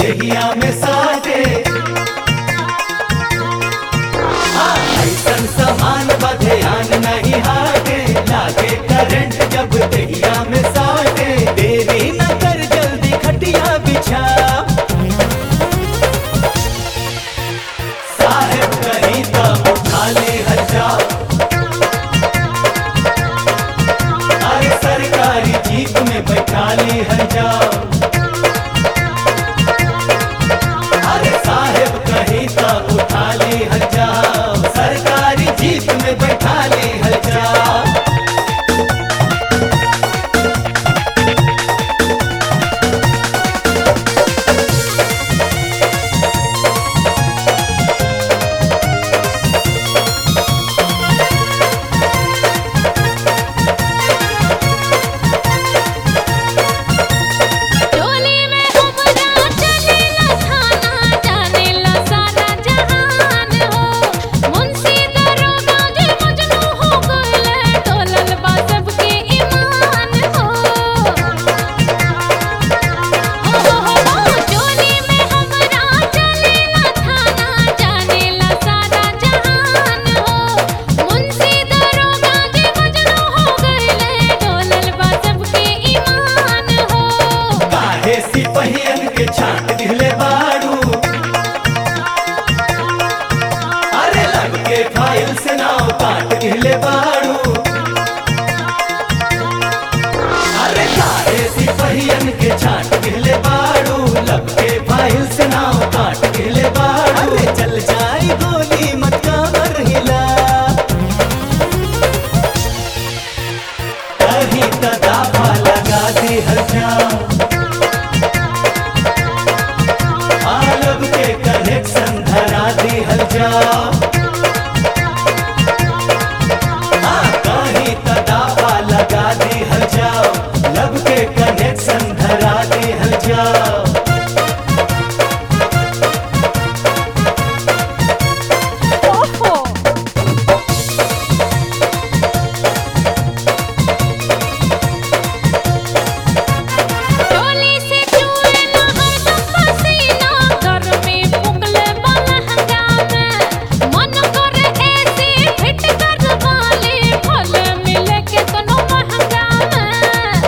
दहिया में साटे हाँ, ऐसन समान बधयान नहीं हाटे लागे करंट जब दहिया में साटे देरी न कर जल्दी खटिया बिछा साहेब कहीं तो उठा ले हजा अरे सरकारी जीप में बैठा ले हजा अरे साहेब कहीं तो उठा ले हजा सरकारी जीप में बैठा ले हजा टोली में हमरा चलेला थाना जानेला सारा जहान हो मुंशी दरोगा जे मजनू हो गइले डोलल बा सबके ईमान हो हो हो हो टोली में हमरा चलेला थाना जानेला सारा जहान हो मुंशी दरोगा जे मजनू हो गइले डोलल बा सबके ईमान हो काहे सिपहियन के छाट दिले बाड़ू अरे लग के फाइल से नाव काट दिले बाड़ू अरे काहे सिपहियन के छाट दिले बाड़ू लग के फाइल से नाव काट दिले बाड़ू अरे चल जाई गोली मत कामर हिला कहीं तदाफा लगा दी हजा आलब के कनेक्शन धरा दी हजा हाँ, कहीं तदाफा लगा दी हजा लब के कनेक्शन धरा दी हजा ओहो टोली से चूहे ना हरदम पसीना घर में पुगले बलहंगा में मन करे ऐसे फिट कर वाले फल मिले के तनो महंगा में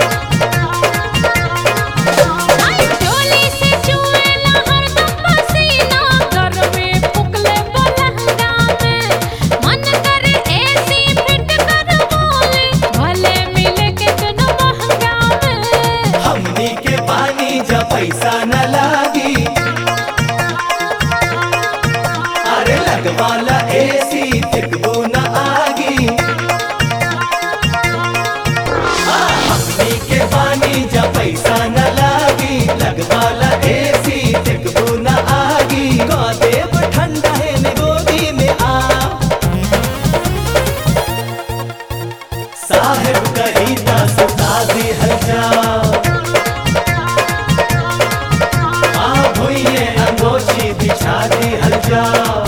आई टोली से चूहे ना हरदम पसीना घर में पुगले बलहंगा में मन करे ऐसे फिट कर वाले भले मिले के तनो महंगा में हमनी के पानी जब पैसा न लागी अरे लगवाला एसी तिकबू न आगी हाँ, हमनी के पानी जब पैसा न लागी लगवाला एसी तिकबू न आगी देव ठंडा है ने गोदी में आ साहेब कही ता सुता दी हजा आ भुइये अंगोछी बिछा दी हजा